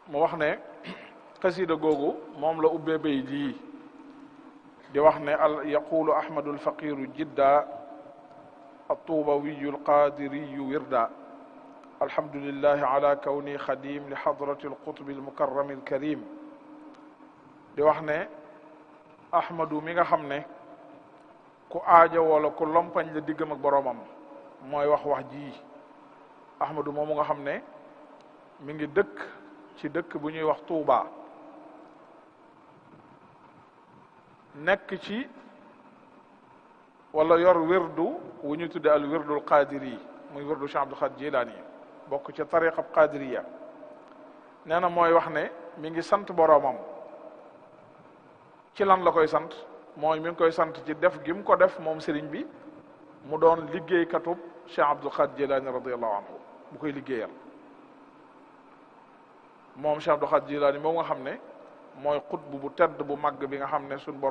mu wax ne xasida googu moom la ubbee bay jii di wax ne al yaqulu ahmadu alfaqiru jidda الطوبوي القادري وردا الحمد لله على كوني خديم لحضرة القطب المكرم الكريم di wax ne ahmadu mi nga xam ne ku aaja wala ku lompañ la diggam ak boroomam mooy wax wax ji ahmadu moomu nga xam ne mi ngi dëkk ci dëkk bu ñuy wax Tuuba nekk ci wala yor wirdu wu ñu tudde al wirdul qadiri muy wirdu Cheikh Abdul Xaadir Jilaani bokk ca tariqa qadiriya nee na mooy wax ne mi ngi sant boroomam ci lan la koy sant mooy mi ngi koy sant ci def gi mu ko def moom sëriñ bi mu doon liggéeykatub Cheikh Abdul Xaadir Jilaani radiallahu anhu bu koy liggéeyal moom Cheikh Abdul Xaadir Jilaani moom nga xam ne mooy xutbu bu tedd bu màgg bi nga xam ne suñ borom